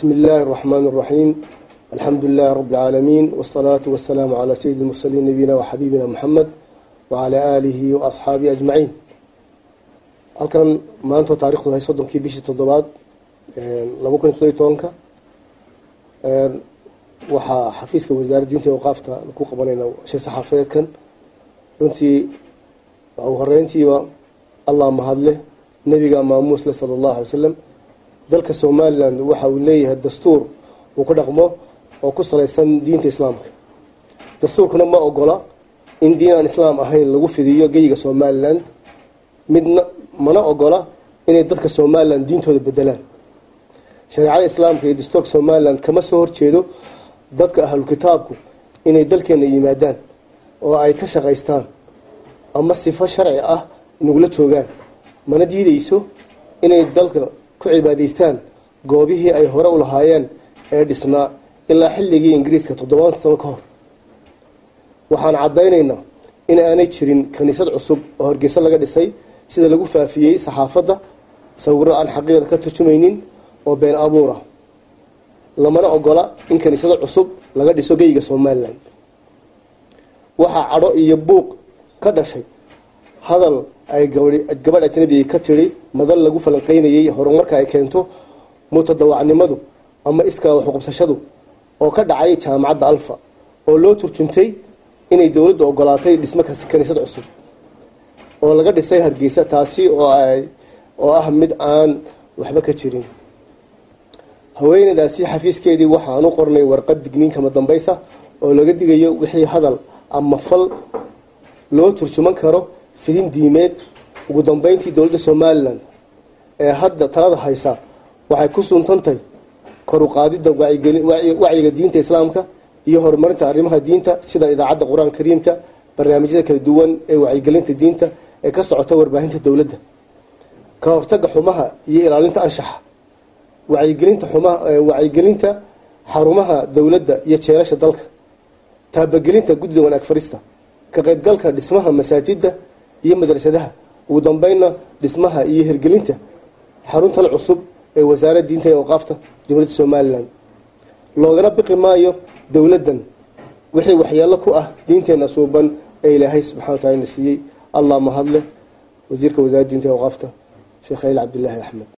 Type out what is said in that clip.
بسم الله الرحمن الرحيم الحمد لله رب العالمين والصلاة والسلام على سيد المرسلين نبينا وحبيبنا محمد وعلى آله وأصحابه أجمعين halkan maanta taarikhdu hay soddonkii bishii toddobaad laba kun iyo todobiy tobanka waxaa xafiiska wasaaradda diinta iyo awqaafta ku qabanayna shir saxaafadeedkan runtii ugu horeyntiiba allah mahadleh nebiga maamuusle sala allahu alay wasalam dalka somalilan waxa uu leeyahay dastuur uu ku dhaqmo oo ku salaysan diinta islaamka dastuurkuna ma ogola in diin aan islaam ahayn lagu fidiyo geyiga somalilan midna mana ogola inay dadka somalilan diintooda bedelaan shareecada islaamka iyo dastuurka somalilan kama soo horjeedo dadka ahlu kitaabku inay dalkeena yimaadaan oo ay ka shaqaystaan ama sifo sharci ah nagula joogaan mana diideyso inay dalka ku cibaadaystaan goobihii ay hore u lahaayeen ee dhisnaa ilaa xilligii ingiriiska toddobaan sano ka hor waxaan caddaynaynaa in aanay jirin kaniisad cusub oo hargeysa laga dhisay sida lagu faafiyey saxaafadda sawiro aan xaqiiqda ka turjumaynin oo been abuura lamana ogola in kaniisado cusub laga dhiso geyiga somalilan waxaa cadho iyo buuq ka dhashay hadal ay gabadh ajnabiga ka tiri madal lagu falanqeynayay horumarka ay keento mutadawacnimadu ama iskaa waxuqubsashadu oo ka dhacay jaamacadda alfa oo loo turjuntay inay dowladdu ogolaatay dhismo kaniisad cusub oo laga dhisay hargeysa taasi oo ah mid aan waxba ka jirin haweeneydaasi xafiiskeedii waxaan u qornay warqad digniinkama dambaysa oo laga digayo wixii hadal ama fal loo turjuman karo fidin diimeed ugu dambeyntii dowladda somalilan ee hadda talada haysa waxay ku suntantay koruqaadida wacyiga diinta islaamka iyo horumarinta arrimaha diinta sida idaacadda qur-aanka kariimka barnaamijyada kala duwan ee wacyigelinta diinta ee ka socota warbaahinta dowladda ka hortaga xumaha iyo ilaalinta anshaxa wacyigelinta xumaha wacyigelinta xarumaha dowladda iyo jeelasha dalka taabagelinta guddida wanaag farista ka qaybgalka dhismaha masaajida iyo madrasadaha ugu dambeynna dhismaha iyo hirgelinta xaruntan cusub ee wasaaradda diinta iyo awqaafta jamhuuriyadda somalilan loogana biqi maayo dowladdan wixii waxyeelo ku ah diinteenna suuban ee ilaahay subxana wa taala na siiyey allah mahadleh wasiirka wasaaradda diinta iyo awqaafta sheekh khaliil cabdilaahi axmed